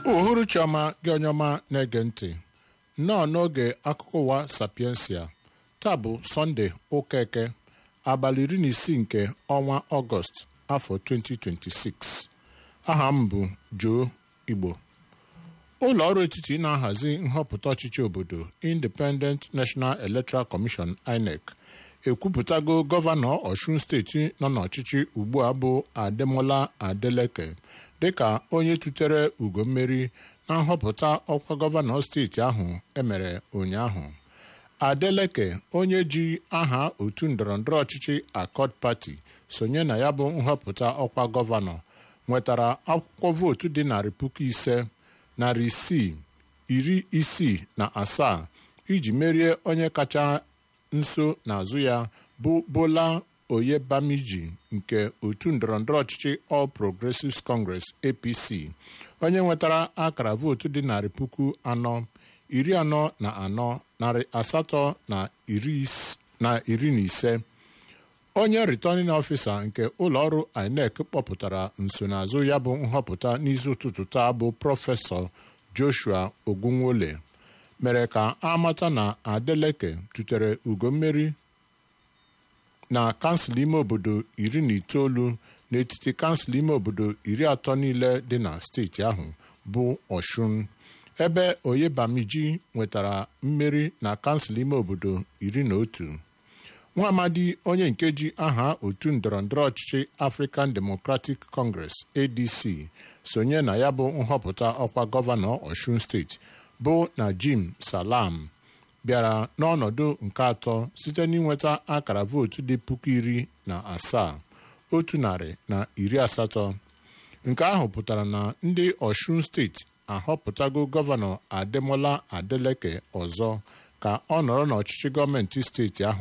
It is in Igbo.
uhuruchi ọma gị onye ọma na-ege ntị nnọọ n'oge akụkọ ụwa sapiensia taa bụ sọnde ụka eke abalị iri na isii nke ọnwa ọgọst afọ 2026 aha m bụ Joe Igbo ụlọ ọrụ etiti na-ahazi nhọpụta ọchịchị obodo Independent National Electoral Commission INEC ekwupụtago gọvanọ Ọshun steeti nọ n'ọchịchị ugbu a bụ Ademola Adeleke dịka onye tutere ugo mmeri na nhọpụta ọkwa gọvanọ steeti ahụ emere ụnyaahụ Adeleke onye ji aha otu ndọrọndọrọ ọchịchị Accord Party sonye na ya bụ nhọpụta ọkwa gọvanọ nwetara akwụkwọ vootu dị narị puku ise narị isii iri isii na asaa iji merie onye kacha nso n'azụ ya bụ Bola Oyebamiji nke otu ndọrọndọrọ ọchịchị All Progressives Congress APC onye nwetara akara vootu dị narị puku anọ iri anọ na anọ narị asatọ na iri na ise onye returning officer nke ụlọọrụ INEC kpọpụtara nsonaazụ ya bụ nhọpụta n'isi ụtụtụ taa bụ prọfesọ Joshua Ogunwole mere ka amata na Adeleke tutere ugo mmeri na kansụl ime obodo iri na itoolu n'etiti kansụl ime obodo iri atọ niile dị na steeti ahụ bụ Ọshụn ebe Oyebamiji nwetara mmeri na kansụl ime obodo iri na otu nwa amadi onye nke ji aha otu ndọrọndọrọ ọchịchị African Democratic Congress ADC sonye na ya bụ nhọpụta ọkwa gọvanọ Ọshun steeti bụ Najim Salam bịara n'ọnọdụ nke atọ site n'inweta akara vootu dị puku iri na asaa otu narị na iri asatọ nke ahụ pụtara na ndị Ọshun steeti ahọpụtago gọvanọ Ademola Adeleke ọzọ ka ọ nọrọ n'ọchịchị gọọmenti steeti ahụ